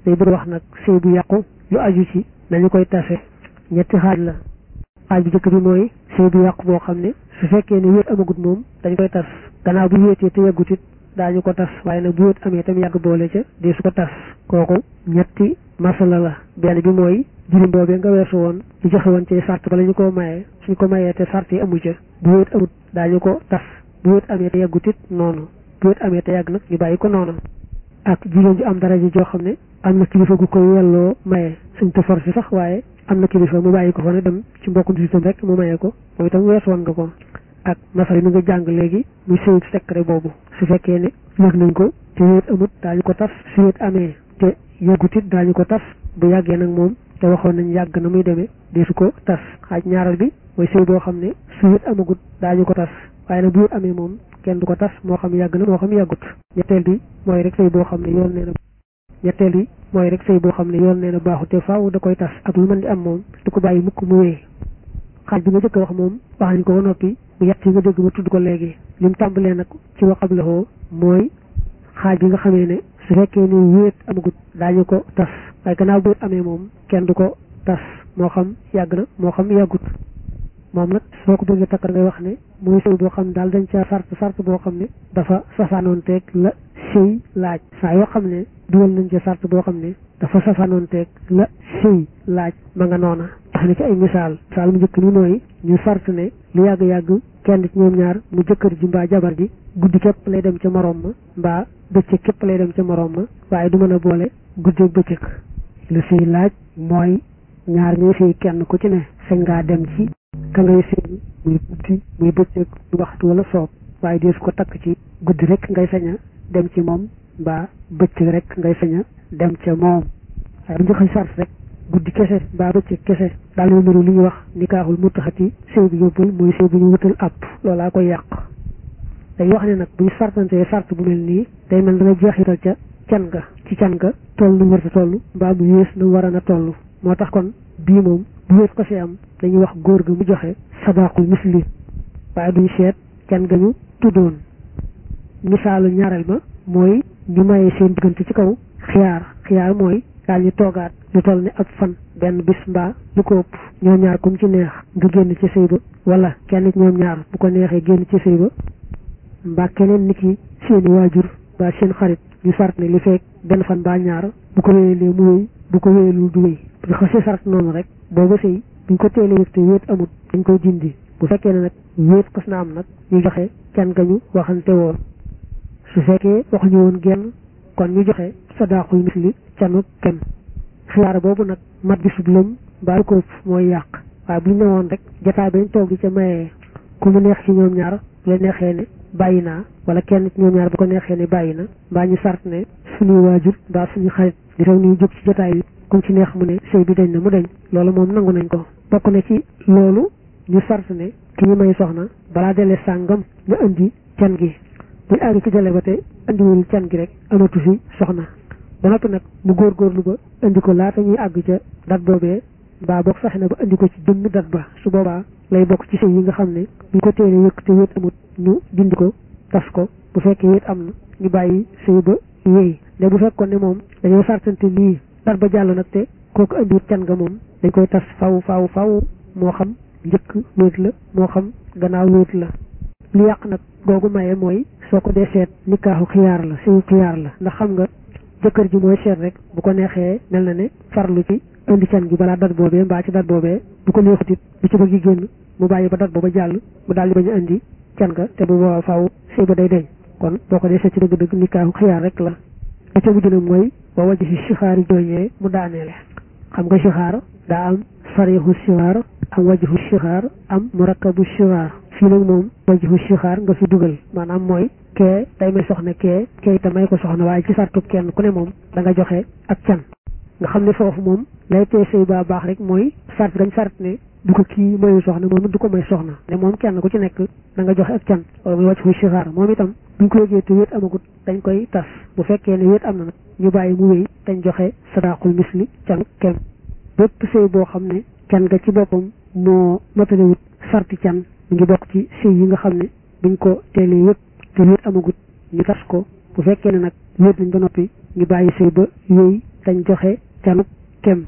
day bëgg wax nag sëy bu yàqu lu aju ci nañu koy tase ñetti xaaj la xaaj bu njëkk bi mooy sëy bu yàqu boo xam ne su fekkee ne wéet amagut moom dañ koy tas gannaaw bu wéetee te yàggut it daañu ko tas waaye nag bu wéet amee tam yàgg boole ca dee su ko tas kooku ñetti masala la benn bi mooy jirim boobee nga weesu woon ñu joxe woon ci sart bala ñu ko mayee suñ ko mayee te sart yi amu ca bu wéet amut daañu ko tas bu wéet amee te yàggut it noonu bu wéet amee te yàgg nag ñu bàyyi ko noonu ak jigéen ju am daraja joo xam ne am na kilifa gu koy yelloo maye suñ te forcé sax waaye am na kilifa mu bàyyi ko fa ne dem ci mbokkum système rek mu maye ko moom itam weesu woon nga ko ak masal mi nga jàng léegi muy sëyit secret boobu su fekkee ne yëg nañ ko te wéet amut daañu ko tas su wéet amee te yëggut it daañu ko tas bu yàggee nag moom te waxoon nañ yàgg na muy demee dee su ko tas xaaj ñaaral bi mooy sëy boo xam ne su wéet amagut daañu ko tas waaye nag bu wéet amee moom kenn du ko tas moo xam yàgg na moo xam yàggut ñetteel bi mooy rek sëy boo xam ne yoon nee na ñetteel bi mooy rek sëy boo xam ne yoon nee na baaxu te faaw da koy tas ak lu mën di am moom du ko bàyyi mukk mu wéy xaaj bi nga jëkk wax moom wax nañ ko ba noppi bu yett yi nga dégg ma tudd ko léegi li mu tàmbalee nag ci waxab la mooy xaaj bi nga xamee ne su fekkee ni wéet amagut daañu ko tas waaye gannaaw bu wéet amee moom kenn du ko tas moo xam yàgg na moo xam yàggut moom nag soo ko bëggee takkar ngay wax ne mooy sëy boo xam ne daal dañ ca sart sart boo xam ne dafa safaanoon teeg la sëy laaj saa yoo xam ne dugal nañ ca sart boo xam ne dafa safaanoon teeg la sëy laaj ma nga noona tax na ci ay misaal misaal mu njëkk ni mooy ñu sart ne lu yàgg-yàgg kenn ci ñoom ñaar mu jëkkër ji mbaa jabar ji guddi képp lay dem ca moroom ma mbaa bëccëg képp lay dem ca moroom ma waaye du mën a boole guddeeg bëccëg lu sëy laaj mooy ñaar ñuy sëy kenn ku ci ne sañ ngaa dem ci ka ngay sëy muy guddi muy bëccëg du waxtu wala soob waaye deesu ko takk ci guddi rek ngay sañ a dem ci moom mbaa bëccëg rek ngay sañ a dem ca moom waaye bu njëkk sart rek guddi kese mbaa bëccëg kese daal di niru li ñuy wax nikaaxul mutaxati sëy bi yóbbul muy sëy bi ñu wutal àpp loolaa koy yàq dañ wax ne nag bu ñu sartantee sart bu mel nii day mel da nga jeexital ca can ga ci can ga toll nu warta toll mbaa mu yées nu war a na toll moo tax kon bii moom bu wéet ko si am dañuy wax góor ga mu joxe sadaqul misli waaye duñ seet can ga ñu tuddoon misaalu ñaareel ba mooy ñu mayee seen diggante ci kaw xiyaar xiyaar mooy daal ñu toogaat lu toll ni ab fan benn bis mbaa lu ko ëpp ñoom ñaar kum ci neex nga génn ci sëy ba wala kenn ci ñoom ñaar bu ko neexee génn ci sëy ba mbaa keneen nit ki seeni waajur mbaa seen xarit ñu sart ne li fekk benn fan mbaa ñaar bu ko wéyalee mu wéy bu ko wéyalul du wéy bu xasee sart noonu rek booba sëy buñ ko teelee yëg te wéet amut dañ koy dindi bu fekkee ne nag wéet xas na am nag ñu joxe can gañu waxante woon su fekkee waxuñu woon genn kon ñu joxe sadaqul misli canu kem xiyaar boobu nag mat bi sub lëm mbaa ko mooy yàq waaye bu ñu ne woon rek jotaay bañ toog di ca mayee ku mu neex ci ñoom ñaar la neexee ne bàyyi naa wala kenn ci ñoom ñaar bu ko neexee ne bàyyi na mbaa ñu sart ne suñuy waajur mbaa suñu xarit di rew ñuy jóg ci jotaay bi kum ci neex mu ne sëy bi dañ na mu dañ loolu moom nangu nañ ko bokk na ci loolu ñu sart ne ki ñu may soxna balaa dele sàngam nga indi can gi buñ àgg ci dele ba te indiwul can gi rek amatu fi soxna ba noppi nag mu góorgóorlu ba indi ko laata ñuy àgg ca dat boobee mbaa boog fexe na ba indi ko ci jëmm dat ba su boobaa lay bokk ci sëy yi nga xam ne buñ ko teelee yëkk te wéet amut ñu dindi ko tas ko bu fekkee wéet am na ñu bàyyi sëy ba wéy ne bu fekkoon ne moom dañoo sartante lii dat ba jàll nag te kooku indiwut can nga moom dañ koy tas faw faw faw moo xam njëkk wéet la moo xam gannaaw wéet la lu yàq nag googu maye mooy soo ko dee seet nikaaxu xiyaar la sëyu xiyaar la ndax xam nga jëkkër ji mooy seet rek bu ko neexee mel na ne farlu ci indi can gi balaa dat boobee mbaa ci dat boobee bu ko neexut it bu ci bëgg génn mu bàyyi ba dat booba jàll mu daal di bañ a indi can ga te bu boobaa faaw sëy ba day deñ kon boo ko dee seet ci dëgg-dëgg nikaaxu xiyaar rek la la ca mujj nag mooy ba wajj si sixaari jooñee mu daaneele xam nga sixaar daa am sarixu sixaar am wajhu sixaar am murakkabu sixaar fii nag moom wajhu sixaar nga fi dugal maanaam mooy kee day may soxna kee kee itam may ko soxna waaye ci sartub kenn ku ne moom da nga joxe ak can nga xam ne foofu moom lay tee sëy baa baax rek mooy sart dañ sart ne du ko kii mayu soxna moom du ko may soxna ne moom kenn ku ci nekk da nga joxe ak can wala muy wajhu sixaar moom itam buñ ko yëgee te wéet amagut dañ koy tas bu fekkee ne wéet am na nag ñu bàyyi mu wéy dañ joxe sadaqul misli can kenn bépp sëy boo xam ne can nga ci boppam moo matalewut sarti can mu ngi bokk ci sëy yi nga xam ne buñ ko teelee yëpp te wéet amagut ñu tas ko bu fekkee ne nag wéet nañ ba noppi ñu bàyyi sëy ba wéy dañ joxe canuk kem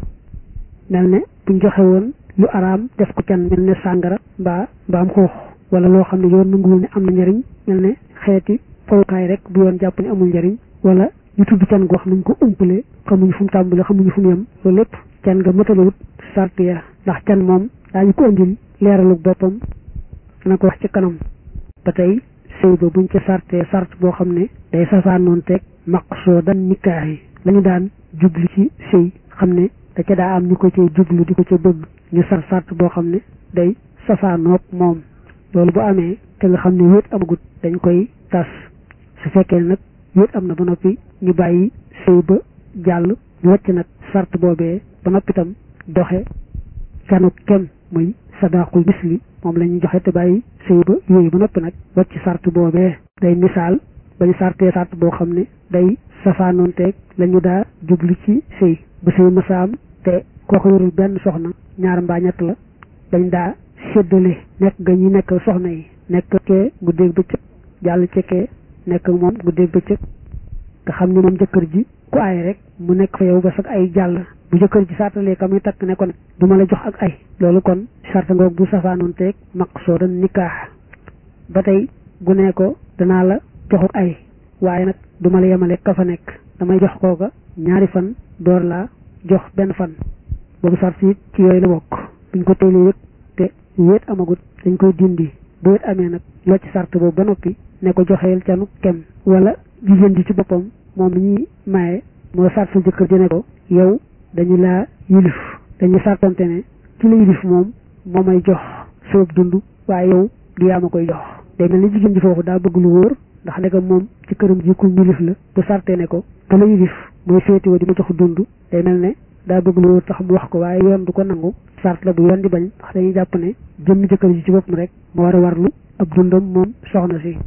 mel ne buñ joxe woon lu araam def ko can mel ne sàngara mbaa mbaam xuux wala loo xam ne yoon nanguwul ne am na njariñ mel ne xeeti fowukaay rek bu yoon jàpp ne amul njariñ wala ñu tudd can goo xam nañ ko umpale xamuñu fu mu tàmbale xamuñu fu mu yem loolu lépp can nga mëtalawut sart ya ndax can moom daañu ko andil leeralug boppam dana ko wax ci kanam ba tey sëy ba buñ ca sartee sart boo xam ne day safaanoon teeg maqsoo dan nikaax yi lañu daan jublu ci sëy xam ne da ca daa am ñu ko cay jublu di ko ca bëgg ñu sar sart boo xam ne day safaanoog moom loolu bu amee te nga xam ne wéet amagut dañ koy tas su fekkee nag wéet am na ba noppi ñu bàyyi sëy ba jàll ñu wàcc nag sart boobee ba noppi tam doxe canu kem muy sadaqul misli moom la ñuy joxe te bàyyi sëy ba yooyu ba noppi nag wàcc sart boobee day misaal bañu sartee sart boo xam ne day safaanoonteeg la ñu daa jublu ci sëy ba sëy masaam te kooku yorul benn soxna ñaar mbaa ñett la dañ daa séddale nekk ga ñi nekk soxna yi nekk kee guddeeg bëccëg jàll cekkee nekk moom guddeeg bëccëg nga xam ne moom jëkkër ji ku ay rek mu nekk fa yow ba sax ay jàll bu jëkkër ji sartalee ka muy takk ne ko ne du ma la jox ak ay loolu kon sarta ngoog bu safaanoon teeg maqsoo dan nikaax ba tey gu ne ko danaa la joxuk ay waaye nag du ma la yemale ka fa nekk damay jox kooka ñaari fan door laa jox benn fan boobu sart it ci yooyu la bokk buñ ko teelee yëg te wéet amagut dañ koy dindi bu wéet amee nag loo ci sart boobu ba noppi ne ko joxeel canu kem wala jigéen ji ci boppam moom mi ñuy maye moo sart sa jëkkër ji ne ko yow dañu laa yilif dañu sartante ne ci la yilif moom moo may jox soob dund waaye yow du yaa ma koy jox day mel ni jigéen ji foofu daa bëgg lu wóor ndax ndegam moom ci këram ji ku yilif la bu sartee ne ko te la yilif mooy féetiwoo di ma jox dund day mel ne daa bëgg lu wóor tax mu wax ko waaye yoon du ko nangu sart la bu yoon di bañ ndax dañuy jàpp ne jëmmi jëkkër ji ci boppam rek moo war a warlu ab dundam moom soxna si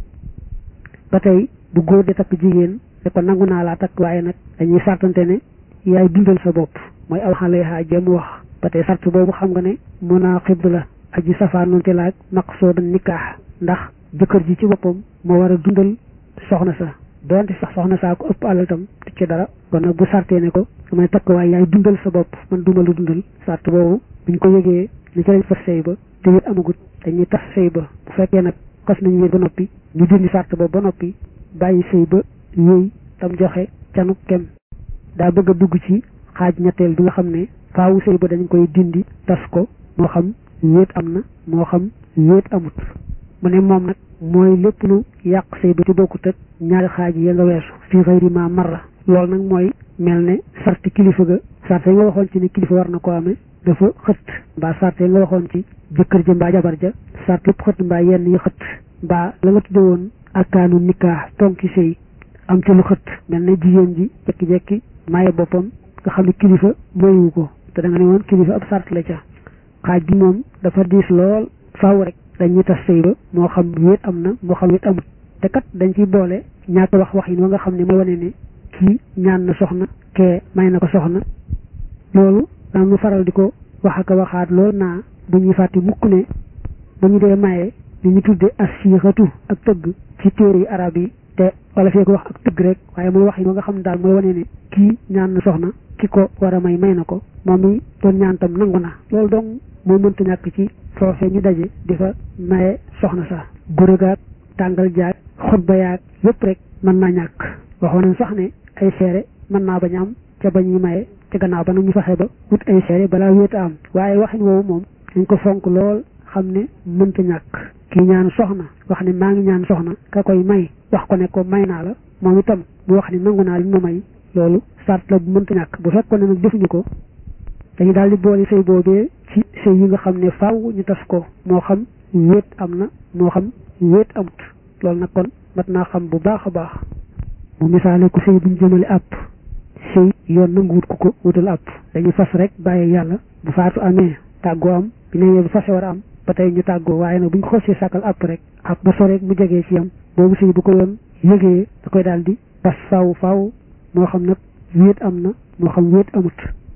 ba tey bu góor di takk jigéen ne ko nangu naa laa takk waaye nag dañuy sartante ne yaay dundal sa bopp mooy aw xale yaa jëm wax ba tey sart boobu xam nga ne munaqid la aji safaanonte laaj maqsoodan nikaax ndax jëkkër ji ci boppam moo war a dundal soxna sa doonte sax soxna saa ko ëpp alal tam du ci dara kon nag bu sartee ne ko damay takk waaye yaay dundal sa bopp man duma lu dundal sart boobu buñ ko yëgee ni ci lañ fas sëy ba te wéet amagut dañuy tas sëy ba bu fekkee nag xas nañu wéet ba noppi ñu dindi sart boobu ba noppi bàyyi sëy ba yooyu tam joxe canu kem daa bëgg a dugg ci xaaj ñetteel bi nga xam ne faawu sëy ba dañ koy dindi tas ko moo xam wéet am na moo xam wéet amut mu ne moom nag mooy lépp lu yàq sëy ba ci bokkut ak ñaari xaaj yi nga weesu fii xëyri ma marra loolu nag mooy mel ne sarti kilifa ga sarte yi nga waxoon ci ne kilifa war na ko amee dafa xët mbaa sarte yi nga waxoon ci jëkkër ja mbaa jabar ja sart yëpp xët mbaa yenn yi xët mbaa la nga tudde woon akaanu nikaax tonki sëy am ci lu xët mel ne jigéen ji jekki-jekki maaye boppam nga xam ne kilifa mooyu ko te da nga ne woon kilifa ab sart la ca xaaj bi moom dafa diis lool faaw rek dañuy tas sëy ba moo xam wéet am na moo xam wéet amut te kat dañ ciy boole ñaata wax wax yi nga xam ne mooy wane ne kii ñaan na soxna kee may na ko soxna loolu dañu faral di ko wax ak waxaat lool naa bu ñuy fàtte mukk ne bu ñu dee maye li ñu tudde asixatu ak tëgg ci téere yi arab yi te wala fee ko wax ak tëgg rek waaye mooy wax yi nga xam ne daal mooy wane ne kii ñaan na soxna ki ko war a may may na ko moom mi doon ñaan tam nangu na loolu donc moo mënta ñàkk ci foofee ñu daje di fa maye soxna sa guragaag tàngal jaag xutba yaag yëpp rek mën naa ñàkk waxoon nañ sax ne ay seere mën naa bañ am ca ba ñuy maye ca gannaaw ba nag ñu fexe ba wut ay seere balaa wéet a am waaye waxin woowu moom dañ ko fonk lool xam ne mënta ñàkk kii ñaan soxna wax ne maa ngi ñaan soxna ka koy may wax ko ne ko may naa la moom itam mu wax ne nangu naa li ma may loolu sart la bu mënta ñàkk bu fekkoon ne nag defuñu ko dañu daal di boole sëy boobee ci sëy yi nga xam ne faaw ñu tas ko moo xam wéet am na moo xam wéet amut loolu nag kon mat naa xam bu baax a baax mu misaale ko sëy buñ jëmale àpp sëy yoon nanguwut ku ko wutal àpp dañu fas rek bàyyi yàlla bu faatu amee tàggoo am bi ne bu fase war a am ba tey ñu tàggoo waaye nag buñ ko xosee sàkkal àpp rek àpp ba soreek mu jegee ci yam boobu sëy bu ko yoon yëgee da koy daal di tas faaw faaw moo xam nag wéet am na moo xam wéet amut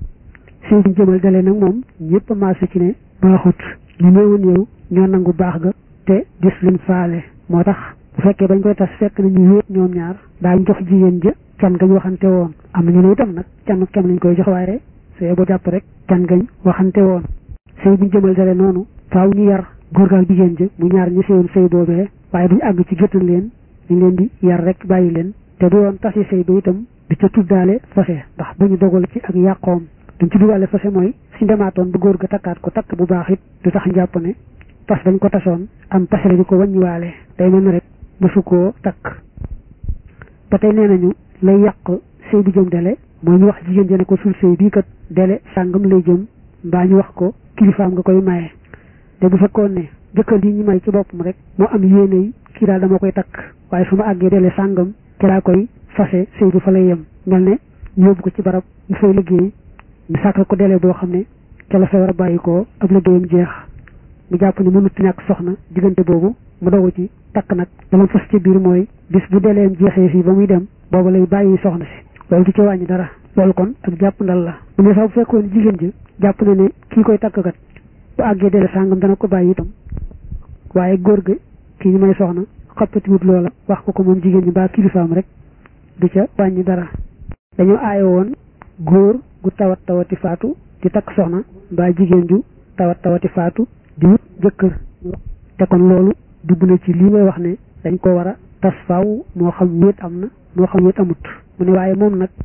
sëy buñ jëmal dalee nag moom ñëpp a maase ci ne baaxut ñu néewoon yow ñoo nangu baax ga te gis luñ faale moo tax bu fekkee bañ koy tas fekk nañu wéet ñoom ñaar daañ jox jigéen ja can gañ waxante woon am nañu ne itam nag canu kem lañ koy jox waaye sëy boo jàpp rek can gañ waxante woon sëy buñ jëmal dara noonu faaw ñu yar góor gaal jigéen ja mu ñaar ñu sëyoon sëy boobee waaye duñu àgg ci géttan leen ñu leen di yar rek bàyyi leen te du yoon tasi sëy ba itam di ca tuddaale fase ndax bu ñu dogal ci ak yàqoom duñ ci duggaale fase mooy suñ demaatoon ba góor ga takkaat ko takk bu baax it du tax njàpp ne tas dañ ko tasoon am tase la di ko wàññiwaale day mel ne rek mësu koo takk ba tey nee nañu lay yàq sëy bu jëm dele mooy ñu wax jigéen ja ne ko sul sëy bii kat dele sàngam lay jëm mbaa ñu wax ko kilifaam nga koy maye te bu fekkoon ne jëkkër yi ñu may ci boppam rek moo am yéene yi kii daal dama koy takk waaye su ma àggee dele sàngam ci laa koy fase sëy bu fa lay yem mel ne ñu yóbbu ko ci barab ñu fay liggéey ñu sàkkal ko dele boo xam ne ca la fa war a bàyyi ko ab liggéeyam jeex mu jàpp ne mënut ñàkk soxna diggante boobu mu dogu ci takk nag dama fas ci biir mooy bis bu deleem jeexee fii ba muy dem boobu lay bàyyi soxna si loolu du ci wàññi dara loolu kon ak jàpp ndal la bu ne sax bu fekkoon jigéen ji jàpp na ne kii koy takk kat bu àggee dele sàngam dana ko bàyyi itam waaye góor ga kii ñu may soxna xappatiwut loola wax ko ko moom jigéen ñi baa kilifaam rek du ca wàññi dara dañoo aaye woon góor gu tawat tawati faatu di takk soxna mbaa jigéen ju tawat tawati faatu di wut jëkkër te kon loolu dugg na ci lii may wax ne dañ ko war a tas faaw moo xam wéet am na moo xam wéet amut mu ne waaye moom nag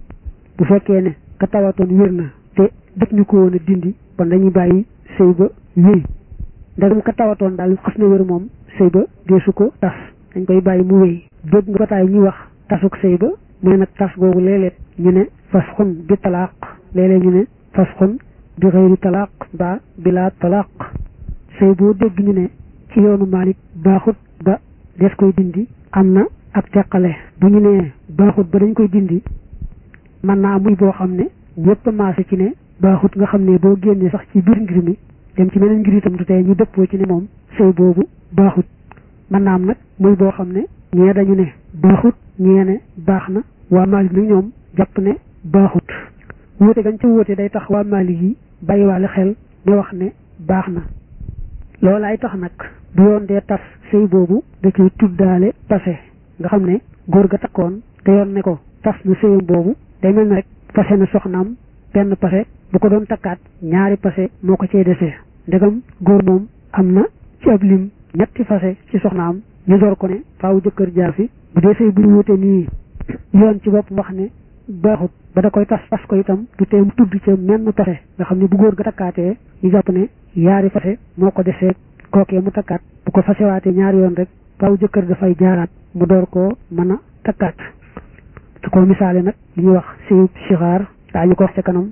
bu fekkee ne ka tawatoon wér na te dëkk ñu ko woon a dindi kon dañuy bàyyi sëy ba wéy ndegam ka tawatoon daal xas na wér moom sëy ba deesu ko tas dañ koy bàyyi mu wéy dégg nga bataay ñuy wax tasuk sëy ba mu ne nag tas googu léeg-léeg ñu ne fas xun bi talaaq léeg-léeg ñu ne fas xun bi xëyri talaaq ba bilaa talaaq sëy boo dégg ñu ne ci yoonu Maalik baaxut ba des koy dindi am na ak teqale bu ñu nee baaxut ba dañ koy dindi mën naa muy boo xam ne ñëpp maase ci ne baaxut nga xam ne boo génnee sax ci biir ngir mi dem ci meneen ngir itam du tey ñu dëppoo ci ne moom sëy boobu baaxut mën naa am nag muy boo xam ne ñee dañu ne baaxut ñee ne baax na waa Maalik nag ñoom jàpp ne baaxut wóote gañ ca wóote day tax waa Maalik yi bàyyiwaale xel ne wax ne baax na loolaay tax nag bu yoon dee tas sëy boobu da ciy tuddaale pase nga xam ne góor ga takkoon te yoon ne ko tas na sëyam boobu day mel ne rek pase na soxnaam benn pase bu ko doon takkaat ñaari pase moo ko cee desee ndegam góor moom am na ci ab lim ñetti fase ci soxnaam ñu door ko ne faaw jëkkër jaar fi bu dee sëy bu ñu wute nii yoon ci bopp wax ne baaxut ba da koy tas tas ko itam du tee mu tudd ca menn pase nga xam ne bu góor ga takkaatee ñu jàpp ne yaari fase moo ko desee kookee mu takkaat bu ko fasewaatee ñaari yoon rek faaw jëkkër dafay jaaraat mu door koo mën a takkaat su ko misaale nag li ñuy wax sëyub sixaar daañu ko wax ca kanam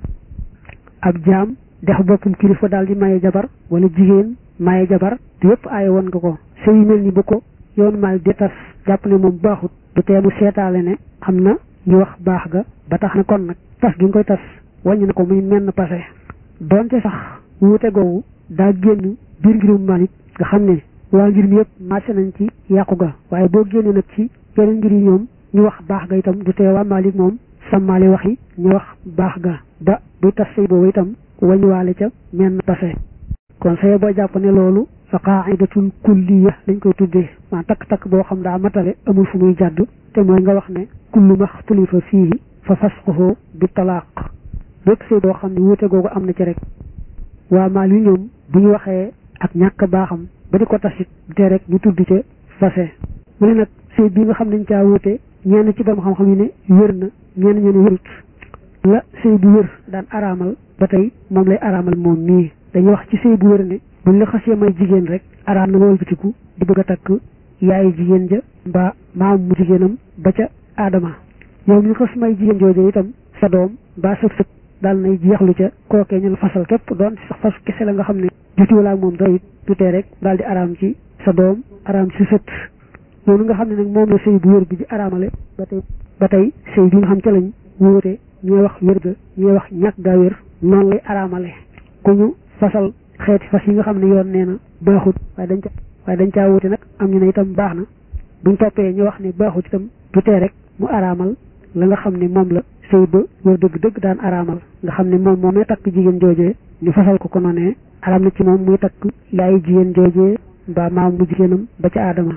ab jaam dex boppam kilifa daal di maye jabar wala jigéen maye jabar te yëpp aaye woon nga ko sëy yu mel ni bu ko yoon maal di tas jàpp ne moom baaxut du tee mu seetaale ne am na ñu wax baax ga ba tax na kon nag tas gi nga koy tas wàññi na ko muy menn passé donte sax wuute googu daa génn biir ngirum Maalik nga xam ne waa ngir mi yëpp marché nañ ci yàqu ga waaye boo génnee nag ci yeneen ngir yi ñoom ñu wax baax ga itam du tee waa Maalik moom sàmmaale wax yi ñu wax baax ga ba buy tas sëy boobu itam wañuwaale ca menn passé kon sëy boo jàpp ne loolu fa qaa'idatun kulliya lañ koy tuddee maa takk-takk boo xam daa matale amul fu muy jàddu te mooy nga wax ne kullu maxtulifa fiihi fa fasquhu bi talaaq bépp sëy boo xam ne wuute googu am na ci rek waa maal yi ñoom bu ñu waxee ak ñàkk baaxam ba di ko tasit te rek ñu tudd ca fase mu ne nag sëy bi nga xam nañ caa wuute ñenn ci borom xam-xam yi ne wér na ñenn ñu ne wérut la sëy bu wér daan araamal ba tey moom lay araamal moom mii dañuy wax ci sëy bu wér ne buñ la xasee may jigéen rek araam na nga wëlbatiku di bëgg a takk yaayi jigéen ja mbaa maam mu jigéenam ba ca aadama yow ñu xas may jigéen jooju itam sa doom mbaa sa sët daal nay jeexlu ca kookee ñu la fasal képp doon sax fas kese la nga xam ne jotiwala ak moom dara it tutee rek daal di araam ci sa doom araam ci sët loolu nga xam ne nag moom la sëy bu wér bi di araamale ba tey ba tey sëy bi nga xam ca lañ wóote ñooy wax wér ga ñooy wax ñàkk gaa wér noonu lay araamale ku ñu fasal xeeti fas yi nga xam ne yoon nee na baaxut waaye dañ ca waaye dañ caa wuute nag am ñu ne itam baax na buñ toppee ñu wax ne baaxut itam du tee rek mu araamal la nga xam ne moom la sëy ba wër dëgg dëgg daan araamal nga xam ne moom moomee takk jigéen joojee ñu fasal ko ko noonee araam na ci moom muy takk yaayi jigéen joojee mbaa maam mu jigéenam ba ca aadama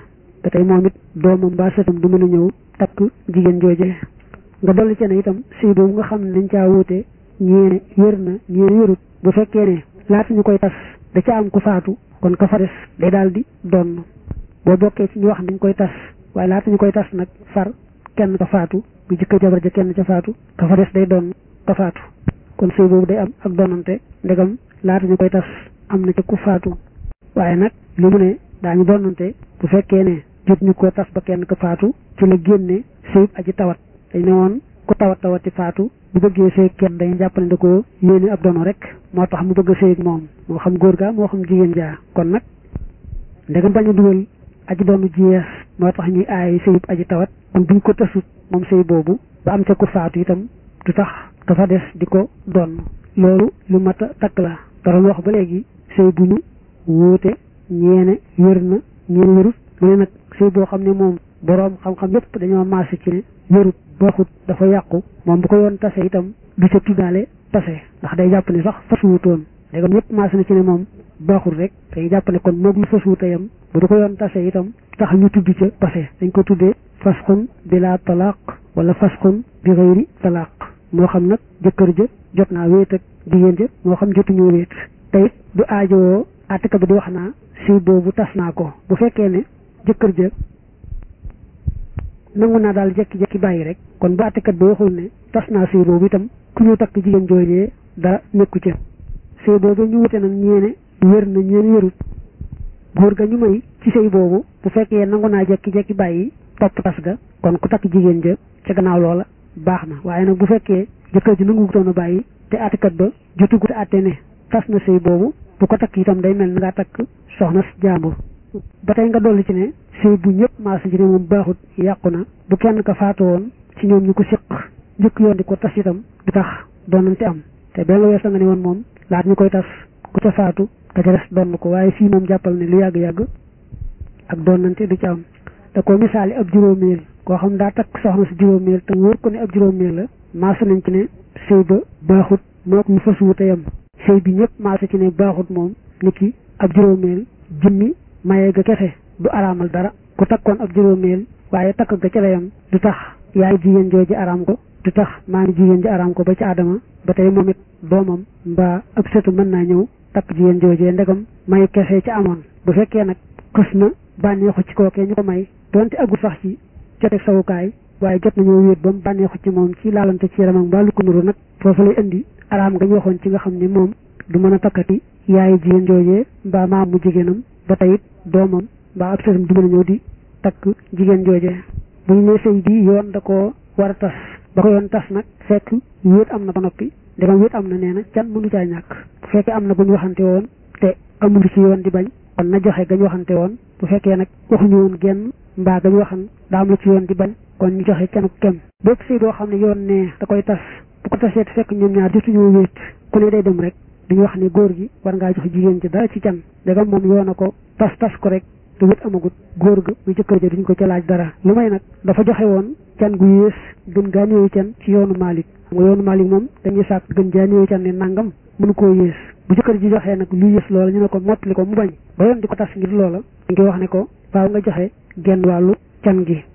te tey moom it doomam mbaa sëtam du mën a ñëw takk jigéen jooje nga dolli ci ne itam sëy boobu nga xam ne dañ caa wuute ñeene wér na ñeene wérut bu fekkee ne laata ñu koy tas da ca am ku faatu kon ka fa des day daal di donn boo bokkee ci ñu wax dañ koy tas waaye laata ñu koy tas nag far kenn ka faatu bu jëkkër jabar ja kenn ca faatu ka fa des day doon ka faatu kon sëy boobu day am ak donante ndegam laata ñu koy tas am na ca ku faatu waaye nag li mu ne daañu donante bu fekkee ne jot ñu ko tas ba kenn ka faatu ci la génne sëyub aji tawat dañ ne woon ku tawat tawati faatu bu bëggee sëy kenn dañu jàpp ne da ko yéene ab dono rek moo tax mu bëgg a sëy moom moo xam góor ga moo xam jigéen jaa kon nag ndegam bañ a dugal aji doonu jiyees moo tax ñuy aay sëyub aji tawat kon buñ ko tasut moom sëy boobu ba am ca ku faatu itam du tax dafa des di ko donn loolu lu mat a takk la doon wax ba léegi sëy bu ñu wuute ñeene wér na ñeene wérut mu ne nag sëy boo xam ne moom boroom xam-xam yépp dañoo maase ci ne wérut baaxut dafa yàqu moom bu ko yoon tase itam du ca tuddaale tase ndax day jàpp ne sax fasuwutoon léegi ñëpp maase na ci ne moom baaxul rek dañuy jàpp ne kon moog lu fasuwuta yam bu du ko yoon tase itam tax ñu tudd ca tase dañ ko tuddee fasxun bila talaq wala fasxun bi xëyri talaq moo xam nag jëkkër ja jot naa wéet ak jigéen ja moo xam jotuñoo wéet te it du aajowoo àttekat bi di wax naa sëy boobu tas naa ko bu fekkee ne jëkkër ja nangu naa daal jekki-jekki bàyyi rek kon bu àttekat bi waxul ne tas naa sëy boobu itam ku ñu takk jigéen joojee dara nekku ca sëy boobu ñu wute nag ñeene wér na ñeene wérut góor ga ñu may ci sëy boobu bu fekkee nangu naa jekki-jekki bàyyi topp tas ga kon ku takk jigéen ja ca gannaaw loola baax na waaye nag bu fekkee jëkkër ji nangu toon a bàyyi te àttekat ba jotugut a àtte ne tas na sëy boobu bu ko takk itam day mel na ngaa takk soxna jàmbur ba tey nga dolli ci ne sëy bu ñëpp maasa ji ne moom baaxut yàqu na bu kenn ka faatu woon ci ñoom ñu ko siq njëkk yoon di ko tas itam du tax doonante am te benn wees nga ne woon moom laat ñu koy tas ku ca faatu ka ca des donn ko waaye fii moom jàppal ne lu yàgg-yàgg ak doonante du ci am da ko misaali ab juróomeel koo xam daa takk soxna si juróomeel te wóor ko ne ab juróomeel la maasa nañ ci ne sëy ba baaxut moo ko ñu fasuwu te yam sëy bi ñëpp maasa ci ne baaxut moom nit ki ab juróomeel jëmmi maye ga kese du araamal dara ku takkoon ab juróomeel waaye takk ga ca la yam du tax yaay jigéen jooju araam ko du tax maami jigéen ji araam ko ba ci aadama ba tey moom it doomam mbaa ab sëtu mën naa ñëw takk jigéen joojee ndegam may kese ci amoon bu fekkee nag xës na bànneexu ci kookee ñu ko may donte agul sax ci joteeg sawukaay waaye jot nañoo wéet ba mu bànneexu ci moom ci laalante ci yaramam mbaa lu ko nuru nag foofu lay indi araam nga ñu waxoon ci nga xam ne moom du mën a takkati yaayi jigéen joojee mbaa maam mu jigéenam ba tey it doomam mbaa ab sëtam du mën a ñëw di takk jigéen joojee bu ñu nee sëy bi yoon da koo war a tas ba ko yoon tas nag fekk wéet am na ba noppi ndegam wéet am na nee na can mënu caa ñàkk bu fekkee am na bu ñu waxante woon te amul ci yoon di bañ kon na joxe gañ waxante woon bu fekkee nag waxuñu woon genn mbaa gañ waxan daa am la ci yoon di bañ kon ñu joxe kenn kem bépp sëy boo xam ne yoon ne da koy tas bu ko tasee fekk ñoom ñaar jotuñoo wéet ku ne day dem rek duñu wax ne góor gi war ngaa jox jigéen ci dara ci can ndegam moom yoon a ko tas tas ko rek te wét amagut góor ga muy jëkkër ja duñ ko ca laaj dara lu may nag dafa joxe woon can gu yées gën gaa néewi can ci yoonu Malick xam nga yoonu Malick moom dañuy sàkk gën gaa néewi can ne nangam mënu koo yées bu jëkkër ji joxee nag lu yées loola ñu ne ko mottali ko mu bañ ba yoon di ko tas ngir loola dañ koy wax ne ko faaw nga joxe genn wàllu can gi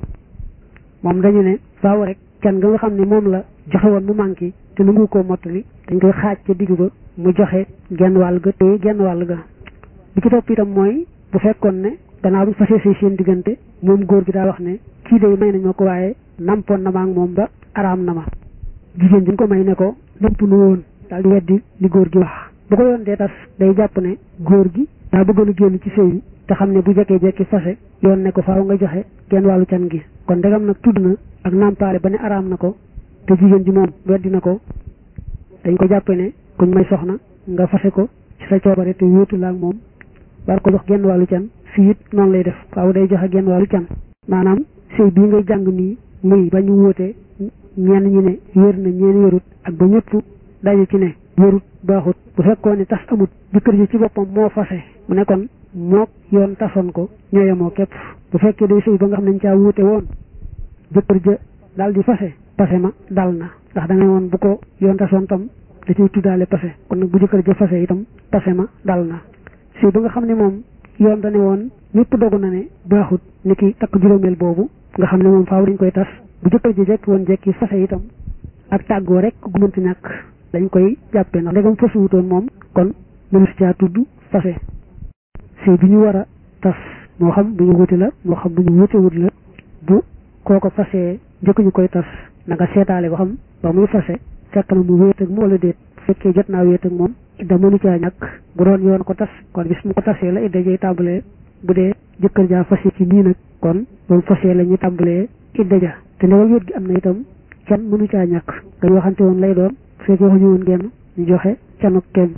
moom dañu ne faaw rek can nga nga xam ne moom la joxe woon mu manqué te nangu koo mottali dañ koy xaaj ca digg ba mu joxe genn wàll ga te genn wàll ga bi ci topp itam mooy bu fekkoon ne gannaaw bu fasee say seen diggante moom góor gi daa wax ne kii day may nañ ma ko waaye nampoon na ma ak moom ba araam na ma jigéen ji ko may ne ko namp nu woon daal di weddi li góor gi wax bu ko yoon dee tas day jàpp ne góor gi daa bëggoon a génn ci sëy bi te xam ne bu jekkee jekki fase yoon ne ko faaw nga joxe genn wàllu can gi kon ndegam nag tudd na ak nampaale ba ne araam na ko te jigéen ji moom weddi na ko dañ ko jàppe ne kuñ may soxna nga fase ko ci sa coobare te wéetu la ak moom war ko jox genn wàllu can fii it noonu lay def faaw day joxe genn wàllu can maanaam sëy bii ngay jàng nii muy ba ñu wóotee ñenn ñi ne wér na ñeen wérut ak ba ñëpp daje ci ne wérut baaxut bu fekkoon ne tas amut jëkkër ji ci boppam moo fase mu ne kon mook yoon tasoon ko ñoo yemoo képp bu fekkee day sëy ba nga xam ne ñu caa wuute woon jëkkër ja daal di fase pase ma dal na ndax da nga woon bu ko yoon tasoon tam da ciy tuddaale pase kon nag bu jëkkër ja fase itam pase ma dal na sëy ba nga xam ne moom yoon dane woon ñëpp dogu na ne baaxut ni ki takk juróomeel boobu nga xam ne moom faaw dañ koy tas bu jëkkër ji jekki woon jekki fase itam ak tàggoo rek gu mënti ñàkk dañ koy jàppee ndax ndegam fasuwutoon moom kon mënu si caa tudd fase sëy bi ñu war a tas moo xam bu ñu wuti la moo xam bu ñu wuti wut la bu kooko fasee njëkk ñu koy tas na nga seetaale ba xam ba muy fase fekk na mu wéet ak mu wala déet bu fekkee jot naa wéet ak moom idda mënu caa ñàkk bu doon yoon ko tas kon bis mu ko tasee la idda jay tàmbalee bu dee jëkkër jaa fase ci nii nag kon moom fasee la ñu tàmbalee idda ja te ndewal wéet gi am na itam can mënu caa ñàkk dañu waxante woon lay doon bu fekkee waxuñu woon genn ñu joxe canuk kenn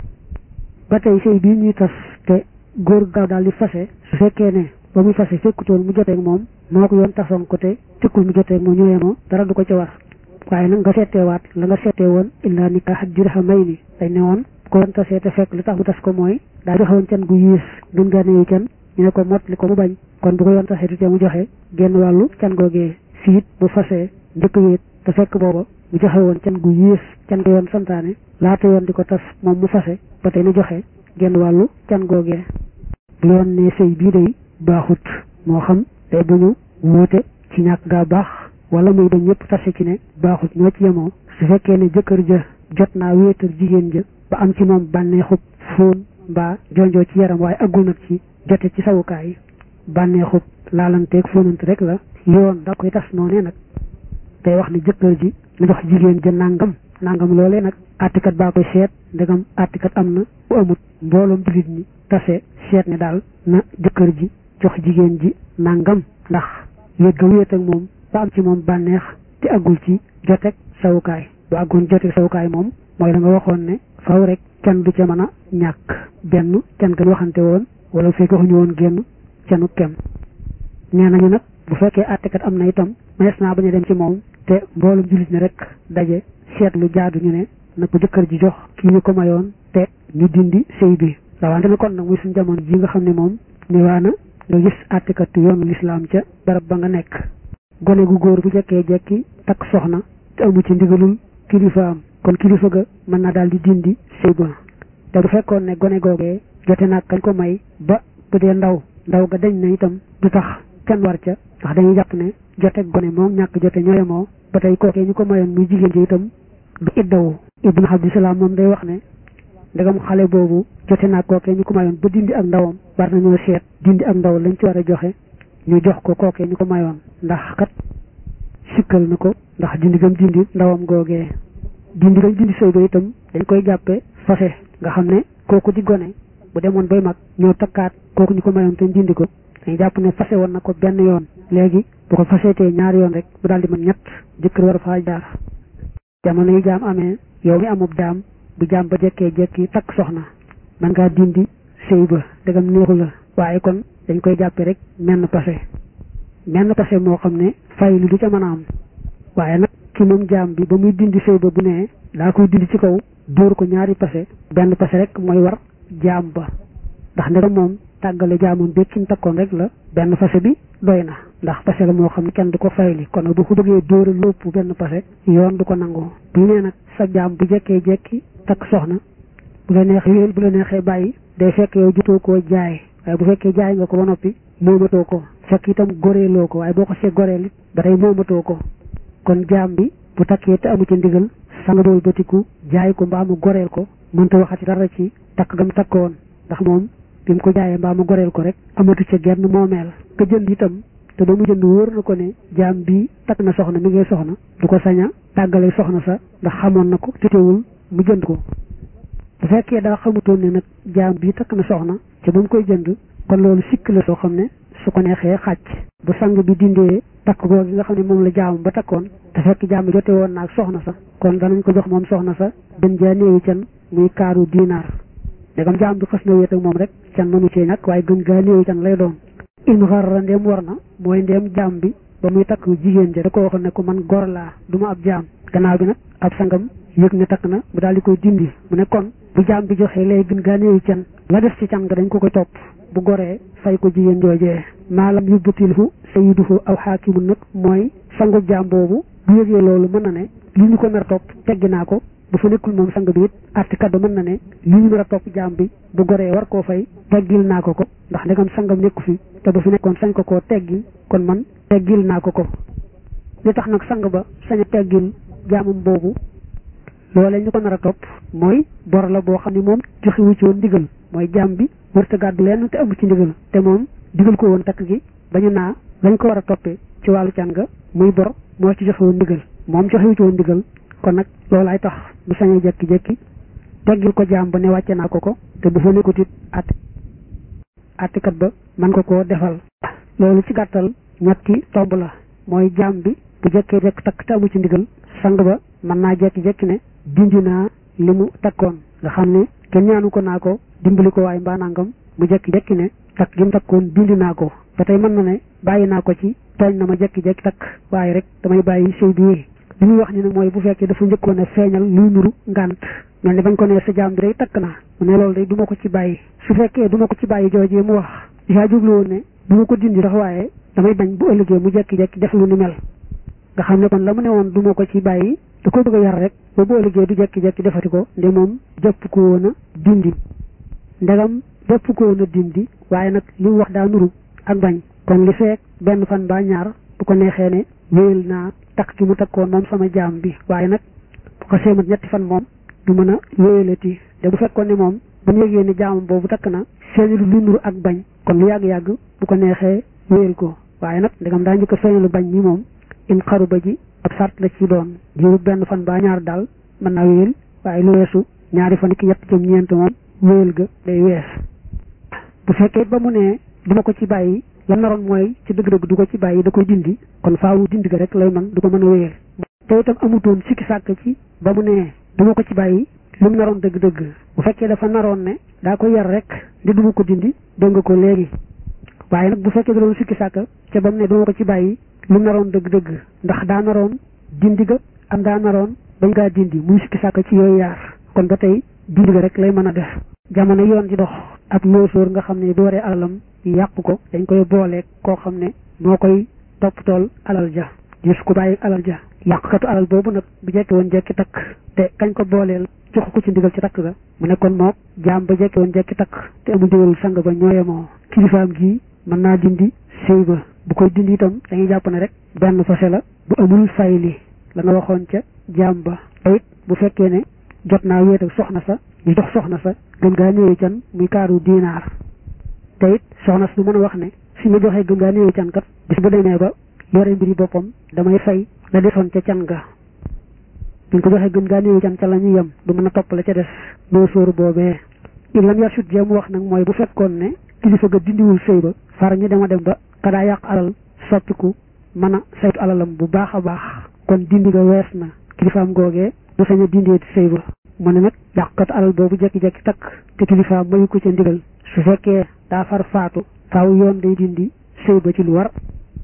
ba tey sëy bii ñuy tas te góor gaaw daal di fase su fekkee ne ba muy fase fekkutoon mu joteeg moom moo ko yoon tasoon ko te tekkul mu joteeg moom ñëwee moo dara du ko ca war waaye nag nga seeteewaat la nga seetee woon illaa nikaax dirhamayni dañ ne woon ko yoon tasee te fekk lu tax mu tas ko mooy daa joxe woon can gu yiis gën gaa néew can ñu ne ko mot li ko mu bañ kon bu ko yoon tasee te mu joxe genn wàllu can googee fiit bu fasee njëkk wéet te fekk booba mu joxe woon can gu yiis can ko yoon santaane laata yoon di ko tas moom mu fase ba tey na joxe genn wàllu can googee bu yoon ne sëy bii day baaxut moo xam day bu ñu wuute ci ñàkk gaa baax wala muy dañ ñëpp tase ci ne baaxut ñoo ci yemoo su fekkee ne jëkkër ja jot naa wéetal jigéen ja ba am ci moom bànneexub fóon mbaa jonjoo ci yaram waaye aggul nag ci jote ci sawukaay yi bànneexub laalanteeg fóonante rek la yoon da koy tas noonee nag day wax ne jëkkër ji na jox jigéen ja nangam nangam loolee nag àttikat baa koy seet ndegam àttikat am na bu amut mbooloom jullit ñi tase seet ne daal na jëkkër ji jox jigéen ji nangam ndax wéet ga wéet ak moom ba am ci moom bànneex te aggul ci joteeg sawukaay bu àggoon joteeg sawukaay moom mooy la nga waxoon ne faw rek kenn du ca mën a ñàkk benn kenn gën waxante woon wala bu fekkee waxuñu woon génn cenu kem nee nañu nag bu fekkee àttekat am na itam manees naa bañ a dem ci moom te mboolum jullit ne rek daje seet lu jaadu ñu ne na ko jëkkër ji jox kii ñu ko mayoon te ñu dindi sëy bi rawante na kon nag muy suñu jamono ji nga xam ne moom ne waa na nga gis àttekatu yoonu lislaam ca barab ba nga nekk gone gu góor bu jekkee jekki takk soxna te amu ci ndigalul kilifaam kon kilifa ga mën na daal di dindi sëy ba te bu fekkoon ne gone googee jote naag kañ ko may ba bu dee ndaw ndaw ga dañ na itam du tax kenn war ca ndax dañuy jàpp ne jote gone moom ñàkk jote ñooye moo ba tey kookee ñu ko mayoon muy jigéen ji itam du iddawu ibnu abdisalaam moom day wax ne ndegam xale boobu jote naag kookee ñu ko mayoon ba dindi ak ndawam war nañoo seet dindi ak ndaw lañ ci war a joxe ñu jox ko kookee ñu ko mayoon ndax kat sikkal na ko ndax dindi gam dindi ndawam googee dindi gam dindi sëy ba itam dañ koy jàppe fase nga xam ne kooku di gone bu demoon bay mag ñoo takkaat kooku ñu ko mayoon te dindi ko dañ jàpp ne fase woon na ko benn yoon léegi bu ko faseetee ñaari yoon rek bu daal di mën ñett jëkkër war a faa jaar jamono yi jaam amee yow mi amub jaam bu jaam ba jekkee jekki takk soxna man ngaa dindi sëy ba dagam neexu la waaye kon dañ koy jàppe rek menn pase menn pase moo xam ne fay lu du ca mën a am waaye nag ki moom jaam bi ba muy dindi sëy ba bu nee daa koy dindi ci kaw dóor ko ñaari pase benn pase rek mooy war jaam ba ndax ndegam moom tàggale jaamoon bi kim takkoon rek la benn pase bi doy na ndax pase la moo xam ne kenn du ko fayli kon bu ko bëggee dóora lópp benn pase yoon du ko nangoo bu nee nag sa jaam bu jekkee jekki takk soxna bu la neexee wéel bu la neexee bàyyi day fekk yow jutoo koo jaay waaye bu fekkee jaay nga ko ba noppi moomatoo ko fekk itam goreeloo ko waaye boo ko see goreel it ba tey moomatoo ko kon jaam bi bu takkee te amu ci ndigal sanga dool batiku jaay ko mbaa mu goreel ko mënta waxati dara ci takk gam takkoon ndax moom bi mu ko jaayee mbaa mu goreel ko rek amatu ca genn moomeel ka jënd itam te ba mu jënd wóor na ko ne jaam bi takk na soxna mi ngay soxna du ko sañ a tàggale soxna sa ndax xamoon na ko tutewul mu jënd ko bu fekkee daa xamutoon ne nag jaam bi takk na soxna ca ba mu koy jënd kon loolu sikk la soo xam ne su ko neexee xàcc bu sang bi dindee takk googu nga xam ne moom la jaam ba takkoon te fekk jaam bi jote woon naag soxna sa kon danañ ko jox moom soxna sa gën jaa néewi can muy kaaru diinaar ndegam jaam bi xas na wéet ak moom rek can mënu cee ñàkk waaye gën gaa néewi can lay doon in xarra ndéem war na mooy ndéem jaam bi ba muy takk jigéen ja da ko waxoon ne ko man gor laa du ma ab jaam gannaaw bi nag ab sangam yëg ne takk na mu daal di koy dindi mu ne kon bu jaam bi joxee lay gën gaa néewi can la def ci can nga dañ ko koy topp bu goree fay ko jigéen joojee maalam yubbatilhu sayyiduhu aw xaakimun nag mooy sangu jaam boobu bu yëgee loolu mën na ne li ñu ko mer topp teggi naa ko bu fa nekkul moom sang bi it àttekat ba mën na ne li ñu nar a topp jaam bi bu goree war koo fay teggil naa ko ko ndax ndegam sangam nekku fi te bu fi nekkoon sañ ko koo teggil kon man teggil naa ko ko li tax nag sang ba sañ a teggil jaamam boobu loolee ñu ko nar a topp mooy bor la boo xam ne moom joxewu ci woon ndigal mooy jaam bi wërta gàddu lenn te amu ci ndigal te moom digal ko woon takk gi bañu naa lañ ko war a toppee ci wàllu can ga muy bor moo ci joxe woon ndigal moom joxewu ci woon ndigal kon nag loolaay tax mu sañee jekki-jekki teggil ko jaam ba ne wàcce naa ko ko te bu fa nekkut it at attikat ba man ko koo defal loolu ci gàttal ñetti tomb la mooy jaam bi bu jekkee jekk takk te amu ci ndigal sang ba mën naa jekki-jekki ne dindi naa li mu takkoon nga xam ne kenn ñaanu ko naa ko dimbali ko waaye mbaa nangam mu jekki-jekki ne takk gi mu takkoon dindi naa ko ba tey mën na ne bàyyi naa ko ci tooñ na ma jekki-jekki takk waaye rek damay bàyyi sëy bi li ñuy wax ni nag mooy bu fekkee dafa njëkkoon a feeñal luy nuru ngànt mel ni bañ ko nee sa jaam bi day takk naa mu ne loolu day du ma ko ci bàyyi su fekkee du ma ko ci bàyyi joojee mu wax yaa jublu woon ne du ma ko dindi sax waaye damay bañ bu ëllëgee mu jekki-jekki def lu ni mel nga xam ne kon la mu ne woon du ma ko ci bàyyi da ko bëgg a yar rek ba bu ëllëgee du jekki-jekki defati ko nde moom jëpp ko woon a dindi ndegam jëpp ko woon a dindi waaye nag li mu wax daa nuru ak bañ kon li feek benn fan ba ñaar bu ko neexee ne wéyal naa takk gi mu takkoon moom sama jaam bi waaye nag bu ko seemat ñetti fan moom du mën a wéyalati te bu fekkoon ne moom bu ñu yëgee ne jaamam boobu takk na feeñalu lu nuru ak bañ kon lu yàgg-yàgg bu ko neexee wéyal ko waaye nag ndegam daa njëkk a feeñalu bañ ñi moom in xaru ba ji ab sart la ci doon jiwu benn fan ba ñaar daal mën naa wéyal waaye lu weesu ñaari fan ki ñett jëm ñeent moom wéyal ga day wees bu fekkee ba mu ne duma ko ci bàyyi la naroon mooy ci dëgg-dëgg du ko ci bàyyi da koy dindi kon faawu dindi ga rek lay man du ko mën a wéyal te itam amutoon sikki sàkk ci ba mu ne duma ko ci bàyyi lu mu naroon dëgg-dëgg bu fekkee dafa naroon ne daa ko yar rek di duma ko dindi dégg nga ko léegi waaye nag bu fekkee da doon sikki sàkk ca ba mu ne duma ko ci bàyyi lu mu naroon dëgg-dëgg ndax daa naroon dindi ga am daa naroon bañ gaa dindi muy sikki sàkk ci yooyu yaar kon ba tey dindi ga rek lay mën a def jamono yoon di dox ak loosóor nga xam ne bu waree alalam yàq ko dañ koy booleeg koo xam ne moo koy topp tool alal ja gis ko bàyyi alal ja yàqkatu alal boobu nag bu jekki woon jekki takk te kañ ko booleel jox ko ci ndigal ci takk ga mu ne kon mook jaam ba jekki woon jekki takk te amul ndigalul sang ba ñooyemoo kilifaam gi mën naa dindi sëy ba bu koy dindi itam dañuy jàpp ne rek benn fase la bu amul fay li la nga waxoon ca jaam ba te it bu fekkee ne jot naa wéet ak soxna sa ñu jox soxna sa gën gaa néewi can muy kaaru diinaar te it soxna sa du mën a wax ne fi ma joxee gën gaa néewi can kat bis bu demee ba yore mbiri boppam damay fay la desoon ca can ga buñ ko joxee gën gaa néewi can ca la ñu yem du mën a topp la ca des doo sóoru boobee il lam yar sut jee mu wax nag mooy bu fekkoon ne kilifa ga dindiwul sëy ba far ñu dema dem ba ka daa yàq alal soppiku mën a saytu alalam bu baax a baax kon dindi ga wees na kilifaam googee du sañ a dindeeti sëy ba mu ne nag yàqkat alal boobu jekki-jekki takk te kilifaam mayu ko ca ndigal su fekkee daa far faatu faaw yoon day dindi sëy ba ci lu war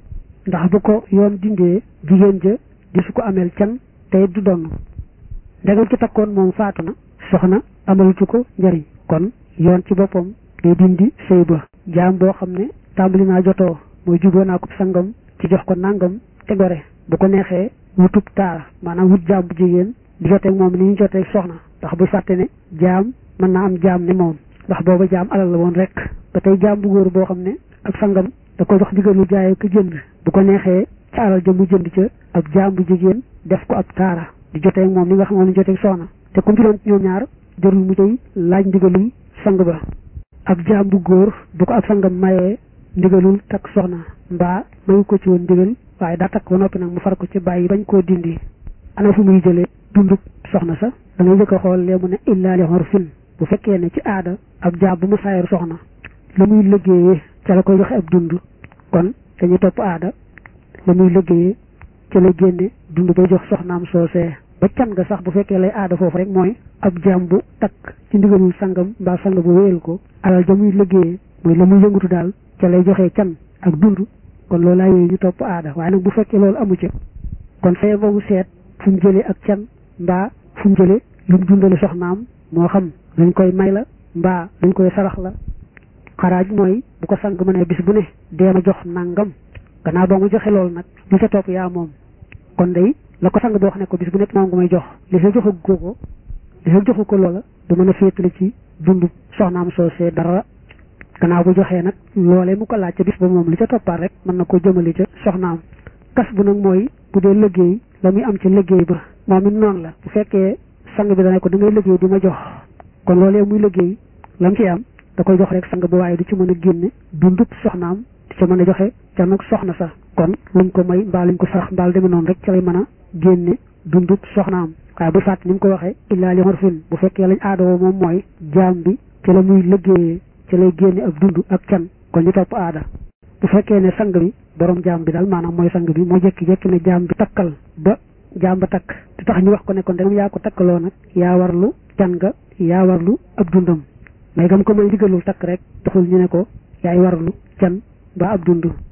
ndax bu ko yoon dindee jigéen ja di su ko ameel can te du donn ndegam ci takkoon moom faatu na soxna amalatu ko njariñ kon yoon ci boppam day dindi sëy ba jaam boo xam ne tàmbali naa jotoo mooy juboo naa ko sangam ci jox ko nangam te gore bu ko neexee wutub taara maanaam wut jaam bu jigéen di joteeg moom ni ñu joteeg soxna ndax bu fàtte ne jaam mën naa am jaam ne moom ndax booba jaam alal la woon rek ba tey jaam bu góor boo xam ne ak sangam da ko jox digalu jaayee ko jënd bu ko neexee ca alal ja mu jënd ca ab jaam bu jigéen def ko ab taara di joteeg moom ni nga xam ne joteeg soxna te comme ci doon ñoom ñaar jarul mu tey laaj ndigalul sang ba ab jaam bu góor bu ko ab sangam mayee ndigalul takk soxna mbaa mayu ko ci woon ndigal waaye daa takk ba noppi nag mu far ko ci bàyyi bañ koo dindi ana fu muy jëlee dundub soxna sa da ngay jëkk a xool lee mu ne illaa li urfin bu fekkee ne ci aada ab jaam bu mu saayar soxna la muy liggéeyee ca la koy joxe ab dund kon dañuy topp aada la muy liggéeyee ca lay génne dund bay jox soxnaam soosee ba can nga sax bu fekkee lay aada foofu rek mooy ab jaam bu takk ci ndigalul sangam mbaa sang bu wéyal ko alal ja muy liggéeyee mooy la muy yëngatu daal ca lay joxee can ak dund kon loolu laa yooyu ñu topp aada waaye nag bu fekkee loolu amu ca kon fee boobu seet fu mu jëlee ak can mbaa fu mu jëlee lu mu dundale soxnaam moo xam dañ koy may la mbaa dañ koy sarax la xaraaj mooy bu ko sang ma ne bis bu ne dee ma jox nangam gannaaw boo nga joxe loolu nag li ca topp yaa moom kon day la ko sang boo xam ne ko bis bu nekk moom nga may jox li sa joxe ko li fekk joxu ko loola du mën a féetale ci dundu soxnaam soosee dara gannaaw bu joxee nag loolee mu ko laaj ca bis ba moom li ca toppaat rek mën na ko jëmale ca soxnaam kas bu nag mooy bu dee liggéey la muy am ci liggéey ba moom it noonu la bu fekkee sang bi dana ko da ngay liggéey di ma jox kon loolee muy liggéey lam ci am da koy jox rek sang ba waaye du ci mën a génne dundub soxnaam di ca mën a joxe ca nag soxna sax kon luñ ko may mbaa luñ ko sax mbaal demee noonu rek ca lay mën a génne dundub soxnaam waaye bu fàtt ni mu ko waxee illaa li xorfin bu fekkee lañ aadawoo moom mooy jaam bi ci la muy liggéeyee ci lay génne ak dund ak can kon ñu topp aada bu fekkee ne sang bi borom jaam bi daal maanaam mooy sang bi moo jekki-jekki ne jaam bi takkal ba jaam ba takk te tax ñu wax ko ne kon dem yaa ko takkaloo nag yaa warlu can nga yaa warlu ab dundam mais gam ko may digalul takk rek taxul ñu ne ko yaay warlu can ba ab dund